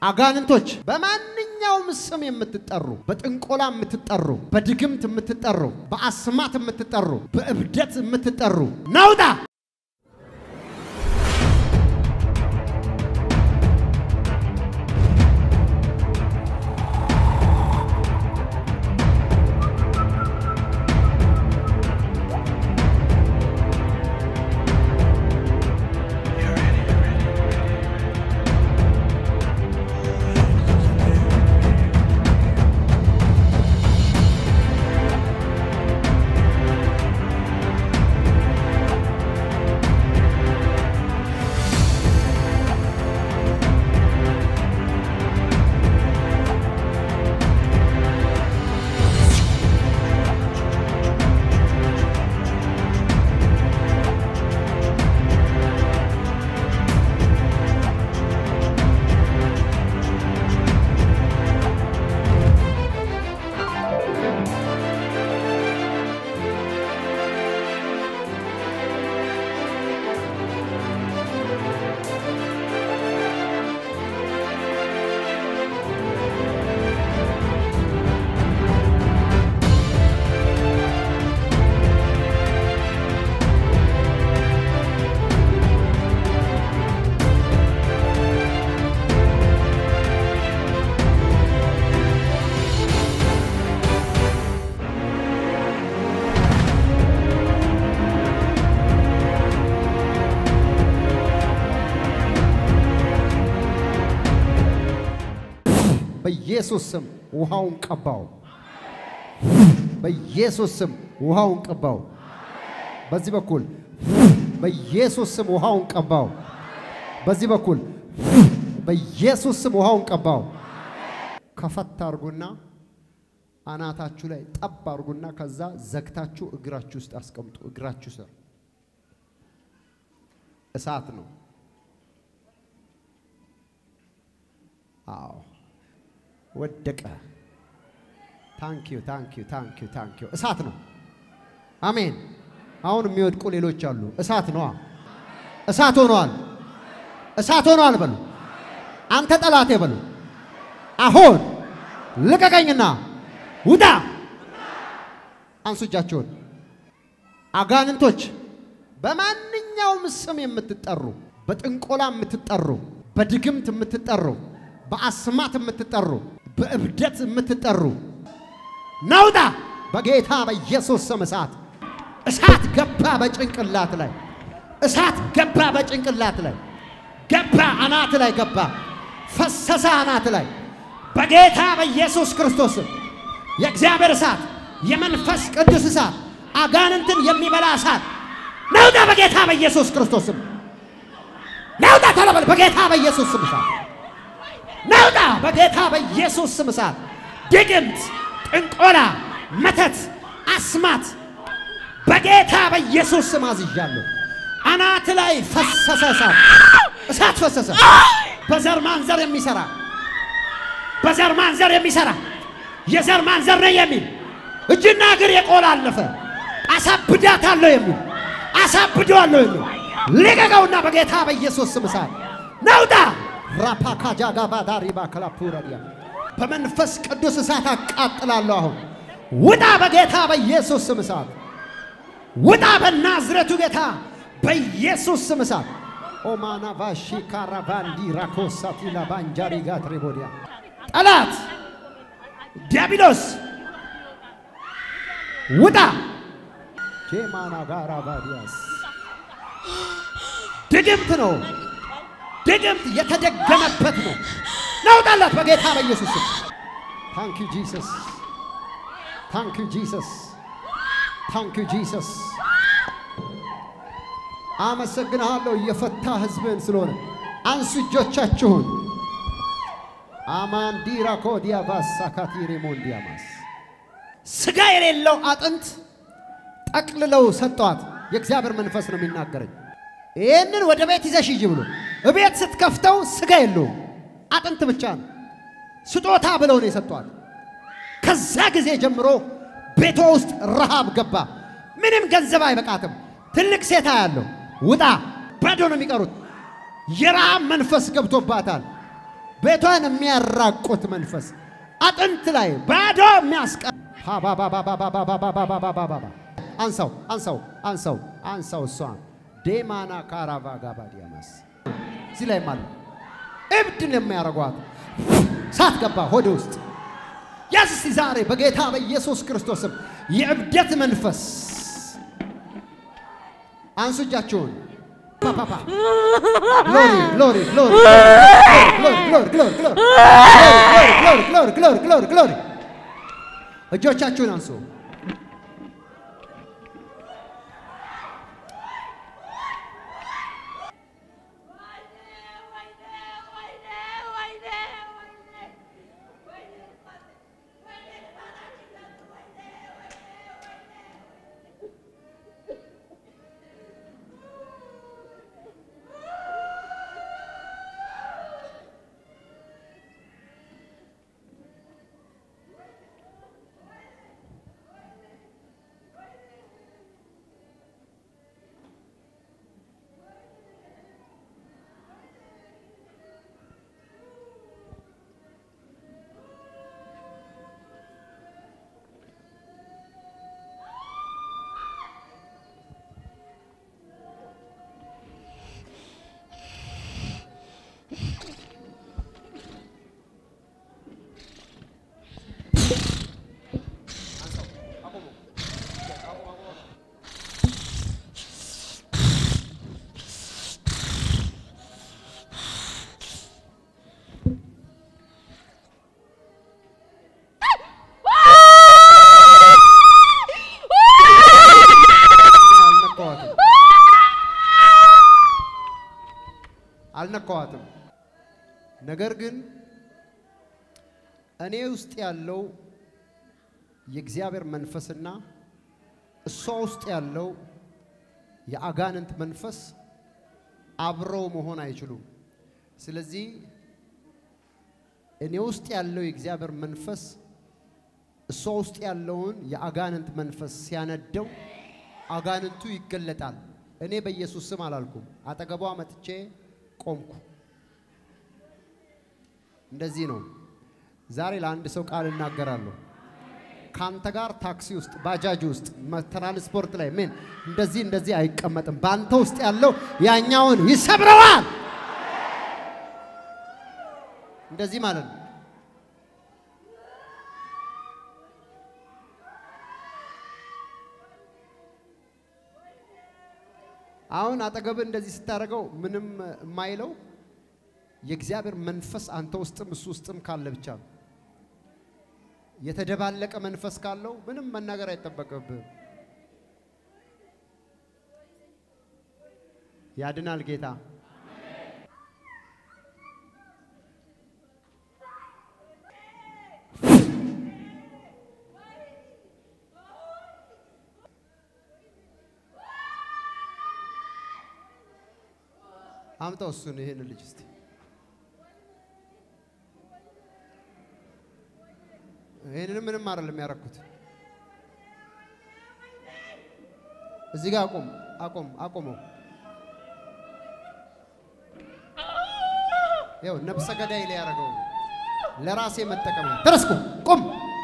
አጋንንቶች በማንኛውም ስም የምትጠሩ፣ በጥንቆላ የምትጠሩ፣ በድግምት የምትጠሩ፣ በአስማት የምትጠሩ፣ በእብደት የምትጠሩ ናውጣ! በኢየሱስ ስም ውሃውን ቀባው። በኢየሱስ ስም ውሃውን ቀባው። በዚህ በኩል በኢየሱስ ስም ውሃውን ቀባው። በዚህ በኩል በኢየሱስ ስም ውሃውን ቀባው። ከፈት አርጉና አናታችሁ ላይ ጠብ አርጉና ከዛ ዘግታችሁ እግራችሁ ውስጥ አስቀምጡ። እግራችሁ ስር እሳት ነው። አዎ ወደቀ። ታንኪዩ ታንኪዩ ታንኪዩ ታንኪዩ። እሳት ነው። አሜን። አሁን የሚወድቁ ሌሎች አሉ። እሳት ነዋ። እሳት ሆነዋል። እሳት ሆነዋል በሉ። አንተ ጠላቴ በሉ። አሁን ልቀቀኝና ውጣ። አንሱ እጃችሁን። አጋንንቶች በማንኛውም ስም የምትጠሩ፣ በጥንቆላ የምትጠሩ፣ በድግምት የምትጠሩ፣ በአስማት የምትጠሩ፣ በእብደት የምትጠሩ ናውጣ! በጌታ በኢየሱስ ስም እሳት እሳት ገባ በጭንቅላት ላይ እሳት ገባ በጭንቅላት ላይ ገባ አናት ላይ ገባ ፈሰሰ አናት ላይ በጌታ በኢየሱስ ክርስቶስ ስም የእግዚአብሔር እሳት የመንፈስ ቅዱስ እሳት አጋንንትን የሚበላ እሳት ናውጣ በጌታ በኢየሱስ ክርስቶስ ስም ናውጣ ተለበል በጌታ በኢየሱስ ስም እሳት ናውጣ በጌታ በኢየሱስ ስም እሳት ድግምት ጥንቆላ መተት አስማት በጌታ በኢየሱስ ስም አዝዣለሁ። አናት ላይ ፈሰሰ እሳት እሳት ፈሰሰ። በዘር ማንዘር የሚሰራ በዘር ማንዘር የሚሰራ የዘር ማንዘር ነው የሚል እጅና እግር የቆላለፈ አሳብዳታለሁ የሚል አሳብደዋለሁ የሚል ልቀቀውና በጌታ በኢየሱስ ስም እሳት ናውጣ ራፓካጃጋባ ዳሪባ ከላፑረዲያ በመንፈስ ቅዱስ እሳት አቃጥላለሁ። አሁን ውጣ በጌታ በኢየሱስ ስም እሳት ውጣ በናዝሬቱ ጌታ በኢየሱስ ስም እሳት ኦማና ቫሺ ካራቫንዲ ራኮሳቲላ ባንጃሪ ጋትሬቦዲያ ጠላት ዲያብሎስ ውጣ ጄማና ጋራ ባዲያስ ድግምት ነው። ድግምት የተደገመበት ነው። ናውጣላት በጌታ በኢየሱስ ስም ታንክ ዩ ጂሰስ ታንክ ዩ ጂሰስ ታንክ ዩ ጂሰስ አመሰግንሃለሁ እየፈታ ህዝብን ስለሆነ አንሱ እጆቻችሁን አማንዲራ ኮዲያ ባሳካቲ ሬሞንዲያማስ ስጋ የሌለው አጥንት ጠቅልለው ሰጠዋት። የእግዚአብሔር መንፈስ ነው የሚናገረኝ። ይህንን ወደ ቤት ይዘሽ ሂጂ ብሎ እቤት ስትከፍተው ስጋ የለውም አጥንት ብቻ ነው። ስጦታ ብለው ነው የሰጧት። ከዛ ጊዜ ጀምሮ ቤቷ ውስጥ ረሃብ ገባ። ምንም ገንዘብ አይበቃትም። ትልቅ ሴታ ያለው ውጣ፣ ባዶ ነው የሚቀሩት። የረሃብ መንፈስ ገብቶባታል። ቤቷን የሚያራቁት መንፈስ አጥንት ላይ ባዶ የሚያስቀ ባባባባባባባባባባባባ አንሳው አንሳው አንሳው አንሳው እሷን ዴማና ካራቫ ጋባ ዲያማስ እዚህ ላይ አለ እብድን የሚያደርጓት ሳት ገባ ሆድ ውስጥ ያዝ እስቲ ዛሬ በጌታ በኢየሱስ ክርስቶስም የእብደት መንፈስ አንሱ እጃችሁን ፓፓፓ ግሎሪ ግሎሪ ግሎሪ ግሎሪ ግሎሪ ግሎሪ ግሎሪ ግሎሪ ግሎሪ ግሎሪ ግሎሪ እጆቻችሁን አንሱ። አልነካዋትም አልነካዋትም። ነገር ግን እኔ ውስጥ ያለው የእግዚአብሔር መንፈስና እሷ ውስጥ ያለው የአጋንንት መንፈስ አብረው መሆን አይችሉም። ስለዚህ እኔ ውስጥ ያለው የእግዚአብሔር መንፈስ እሷ ውስጥ ያለውን የአጋንንት መንፈስ ሲያነደው አጋንንቱ ይገለጣል። እኔ በኢየሱስ ስም አላልኩም። አጠገቧ መጥቼ ቆምኩ። እንደዚህ ነው። ዛሬ ለአንድ ሰው ቃል እናገራለሁ። ከአንተ ጋር ታክሲ ውስጥ፣ ባጃጅ ውስጥ፣ መ- ትራንስፖርት ላይ ምን እንደዚህ እንደዚህ አይቀመጥም። በአንተ ውስጥ ያለው ያኛውን ይሰብረዋል። እንደዚህ ማለት ነው። አሁን አጠገብ እንደዚህ ስታደርገው ምንም የማይለው የእግዚአብሔር መንፈስ አንተ ውስጥም እሱ ውስጥም ካለ ብቻ ነው። የተደባለቀ መንፈስ ካለው ምንም መናገር አይጠበቅብህም። ያድናል ጌታ። አምጣው እሱን ይሄን ልጅ እስቲ ይሄንንም ምንም አይደለም ያደረኩት። እዚህ ጋር አቁም፣ አቁም፣ አቁመው። ያው ነፍሰ ገዳይ ላይ ያደረገው ለራሴ መጠቀሚያ ተረስኩ። ቁም።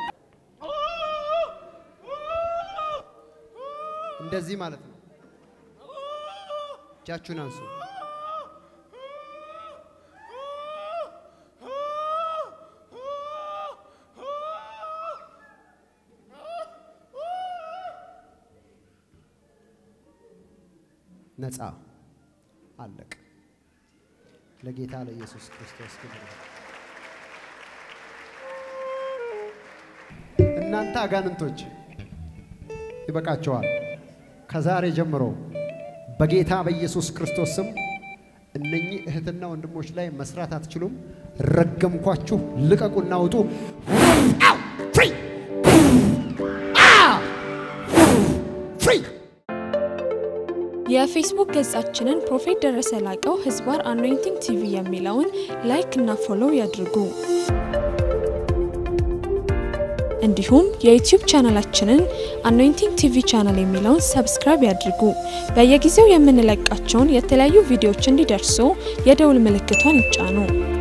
እንደዚህ ማለት ነው። እጃችሁን አንሱ። ነፃ አለቅ። ለጌታ ለኢየሱስ ክርስቶስ ክብር ይሁን። እናንተ አጋንንቶች ይበቃቸዋል። ከዛሬ ጀምሮ በጌታ በኢየሱስ ክርስቶስ ስም እነኚህ እህትና ወንድሞች ላይ መስራት አትችሉም። ረገምኳችሁ። ልቀቁና ውጡ። አው! ፍሪ! አው! ፍሪ! የፌስቡክ ገጻችንን ፕሮፌት ደረሰ ላቀው ህዝባር አኖይንቲንግ ቲቪ የሚለውን ላይክ እና ፎሎው ያድርጉ። እንዲሁም የዩቲዩብ ቻናላችንን አኖይንቲንግ ቲቪ ቻናል የሚለውን ሰብስክራይብ ያድርጉ። በየጊዜው የምንለቃቸውን የተለያዩ ቪዲዮዎች እንዲደርሱ የደውል ምልክቷን ይጫኑ።